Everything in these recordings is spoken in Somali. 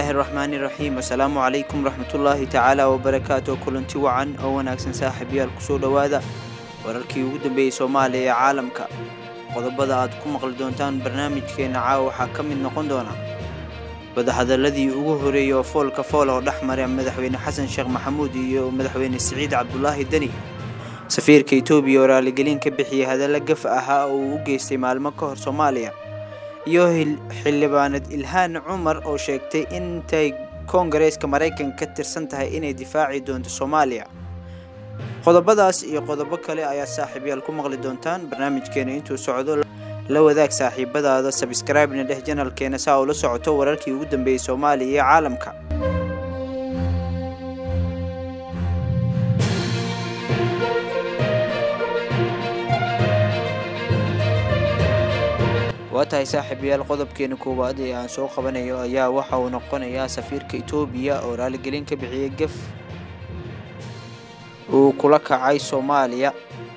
bismillaahi raxmaani raxiim assalaamu calaykum raxmatullaahi tacaala wabarakaatu kulanti wacan oo wanaagsan saaxiibayaal kusoo dhowaada wararkii ugu dambeeyey soomaaliya ee caalamka qodobada aad ku maqli doontaan barnaamijkeena caawa waxaa ka mid noqon doona wadahadaladii ugu horeeyey oo foolka fool oo dhex mara madaxweyne xasan sheekh maxamuud iyo madaxweyne siciid cabdulaahi deni safiirka etoobiya oo raaligelin ka bixiyey hadalla gaf ahaa oo uu u geystay maalmo ka hor soomaaliya iyo xildhibaanad ilhaan cumar oo sheegtay intay koongareeska maraykanka ka tirsan tahay inay difaaci doonto soomaaliya qodobadaas iyo qodobo kale ayaa saaxiibyaal ku maqli doontaan barnaamijkeena intuu socdo la wadaag saaxiibadaada sabskraibna dheh janalkeena saa ula socoto wararkii ugu dambeeyey soomaaliya iyo caalamka waa tahay saaxiibayaal qodobkeena koowaad ee aan soo qabanayo ayaa waxa uu noqonayaa safiirka etoobiya oo raaligelin ka bixiyey gaf uu kula kacay soomaaliya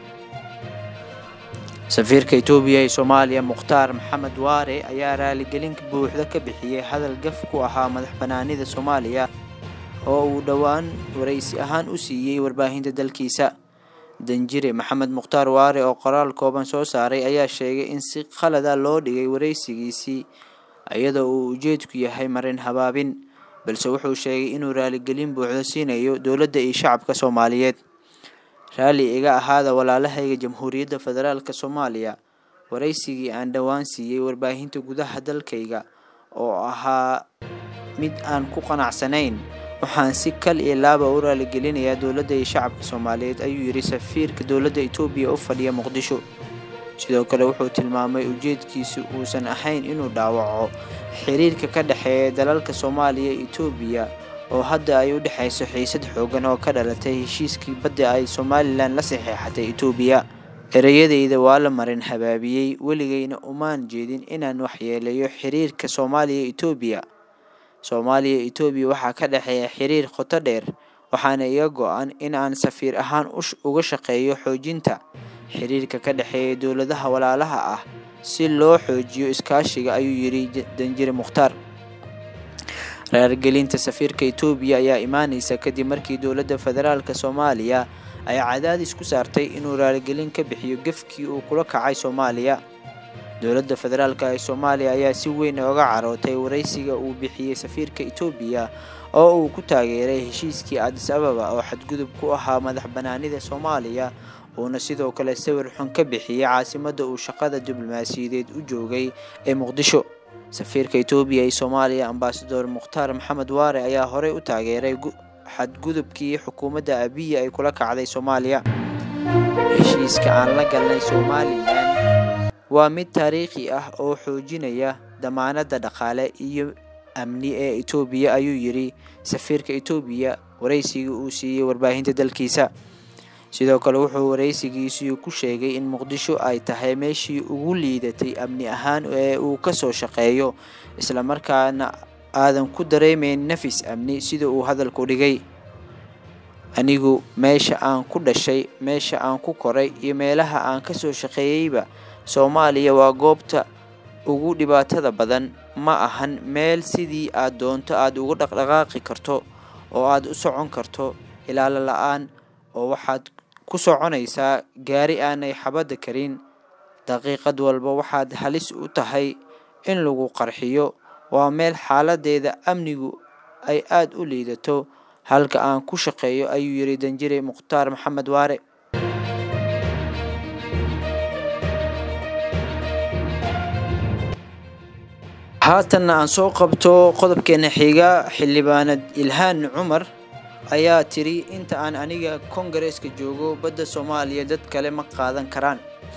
safiirka etoobiya ee soomaaliya mukhtaar maxamed waare ayaa raaligelin buuxda ka bixiyey hadal gaf ku ahaa madax banaanida soomaaliya oo uu dhowaan waraysi ahaan u siiyey warbaahinta dalkiisa danjire maxamed mukhtaar waare oo qoraal kooban soo saaray ayaa sheegay in si khalada loo dhigay waraysigiisii iyadoo uu ujeedku yahay marin habaabin balse wuxuu sheegay inuu raaligelin buuxda siinayo dowladda iyo shacabka soomaaliyeed raalli iga ahaada walaalahayga jamhuuriyadda federaalk soomaaliya waraysigii aan dhowaan siiyey warbaahinta gudaha dalkayga oo ahaa mid aan ku qanacsanayn waxaan si kal iyo laaba u raaligelinayaa dowladda iyo shacabka soomaaliyeed ayuu yidhi safiirka dowladda etoobiya u fadhiya muqdisho sidoo kale wuxuu tilmaamay ujeedkiisu uusan ahayn inuu dhaawaco xiriirka ka dhexeeya dalalka soomaaliya iyo etoobiya oo hadda ay u dhexayso xiisad xoogan oo ka dhalatay heshiiskii badda ay somalilan la saxeexatay etoobiya ereyadayda waa la marin habaabiyey weligayna umaan jeedin inaan waxyeeleeyo xiriirka soomaaliya etoobiya soomaaliya etoobiya waxaa ka dhexeeya xiriir qoto dheer waxaana iga go-an in aan safiir ahaan uga shaqeeyo xoojinta xiriirka ka dhexeeya dowladaha walaalaha ah si loo xoojiyo iskaashiga ayuu yidhi danjire mukhtaar raargelinta safiirka etoobiya ayaa imaaneysa kadib markii dowladda federaalk soomaaliya ay cadaadis ku saartay inuu raaligelin ka bixiyo gefkii uu kula kacay soomaaliya dowladda federaalk ee soomaaliya ayaa si weyn oga carootay waraysiga uu bixiyey safiirka etoobiya oo uu ku taageeray heshiiskii adis ababa oo xadgudub ku ahaa madax banaanida soomaaliya uuna sidoo kale sawir xun ka bixiyey caasimadda uu shaqada diblomaasiyadeed u joogay ee muqdisho safiirka etoobiya ee soomaaliya ambasador mukhtaar maxamed waare ayaa horey u taageeray xadgudubkii xukuumadda abiya ay kula kacday soomaaliya heshiiska aan la galnay somalilan waa mid taariikhi ah oo xoojinaya damaanadda dhaqaale iyo amni ee etoobiya ayuu yidhi safiirka etoobiya waraysigii uu siiyey warbaahinta dalkiisa sidoo kale wuxuu waraysigiisii ku sheegay in muqdisho ay tahay meeshii ugu liidatay amni ahaan ee uu kasoo shaqeeyo islamarkaana aadan ku dareemeyn nafis amni sida uu hadalku dhigay anigu meesha aan ku dhashay meesha aan ku koray iyo meelaha aan kasoo shaqeeyeyba soomaaliya waa goobta ugu dhibaatada badan ma ahan meel sidii aad doonto aada uga dhaqdhaqaaqi karto oo aada u socon karto ilaalo la-aan oo waxaad ku soconaysaa gaari aanay xabadda karin daqiiqad walba waxaad halis u tahay in lagu qarxiyo waa meel xaaladeeda amnigu ay aada u liidato halka aan ku shaqeeyo ayuu yidhi danjire mukhtaar maxamed waare haatanna aan soo qabto qodobkeena xiga xildhibaanad ilhaan cumar ayaa tiri inta aan aniga koongareeska joogo badda soomaaliya dad kale ma qaadan karaan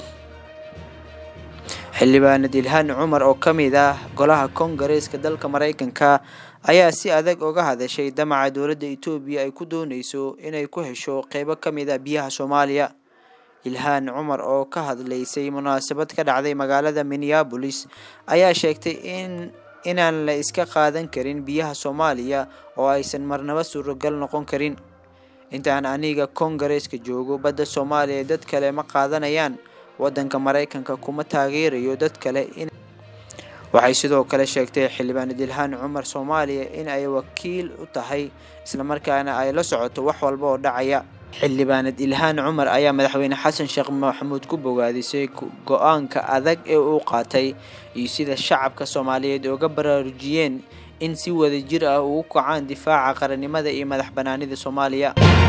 xildhibaanad ilhaan cumar oo ka mid ah golaha koongareeska dalka maraykanka ayaa si adag uga hadashay damaca dowladda etoobiya ay ku dooneyso inay ku hesho qeybo ka mid a biyaha soomaaliya ilhaan cumar oo ka hadlaysay munaasabad ka dhacday magaalada minneabolis ayaa sheegtay in inaan la iska qaadan karin biyaha soomaaliya oo aysan marnaba suuragal noqon karin intaan aniga koongareeska joogo badda soomaaliya dad kale ma qaadanayaan waddanka maraykanka kuma taageerayo dad kale waxay sidoo kale sheegtay xildhibaanad ilhaan cumar soomaaliya in ay wakiil u tahay islamarkaana ay la socoto wax walba oo dhacaya xildhibaanad ilhaan cumar ayaa madaxweyne xasan sheekh maxamuud ku bogaadisay go-aanka adag ee uu qaatay iyo sida shacabka soomaaliyeed uga baraarujiyeen in si wada jir ah ugu kacaan difaaca qarannimada iyo madax banaanida soomaaliya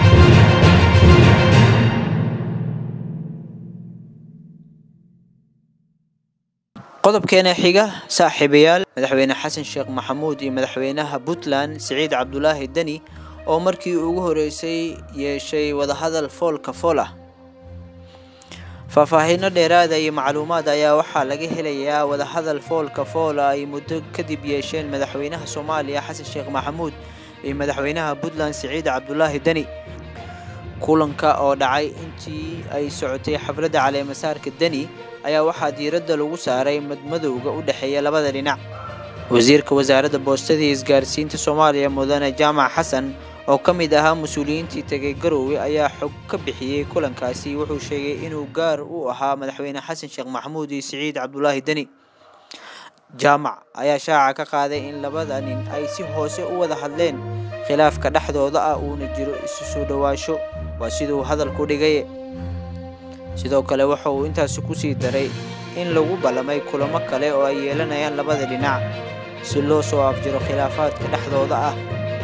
qodobkeena xiga saaxiibayaal madaxweyne xasan sheekh maxamuud iyo madaxweynaha puntland siciid cabdulaahi deni oo markii ugu horeysay yeeshay wadahadal foolka fool ah faahfaahiino dheeraada iyo macluumaad ayaa waxaa laga helayaa wadahadal foolka foola ay muddo kadib yeesheen madaxweynaha soomaaliya xasan sheekh maxamuud iyo madaxweynaha puntland siciid cabdulaahi deni kulanka oo dhacay intii ay socotay xafladda caleemasaarka deni ayaa waxaa diiradda lagu saaray madmadowga u dhexeeya labada dhinac wasiirka wasaaradda boostada iyo isgaarsiinta soomaaliya mudane jaamac xasan oo ka mid ahaa mas-uuliyiintii tegay garoowe ayaa xog ka bixiyey kulankaasi wuxuu sheegay inuu gaar u ahaa madaxweyne xasan sheekh maxamuud iyo siciid cabdulaahi deni jaamac ayaa shaaca ka qaaday in labada nin ay si hoose u wada hadleen khilaafka dhexdooda ah uuna jiro isu soo dhowaasho waa siduu hadalku dhigay sidoo kale waxa uu intaasi ku sii daray in lagu ballamay kulamo kale oo ay yeelanayaan labada dhinac si loo soo afjiro khilaafaadka dhexdooda ah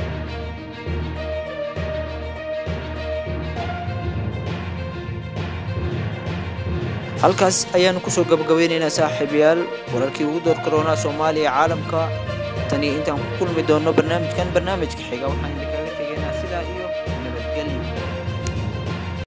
halkaas ayaanu kusoo gabagabeynaynaa saaxiibayaal wararkii ugu door karoonaa soomaaliya caalamka tani intaan ku kulmi doonno barnaamijkan barnaamijka xiga waxaan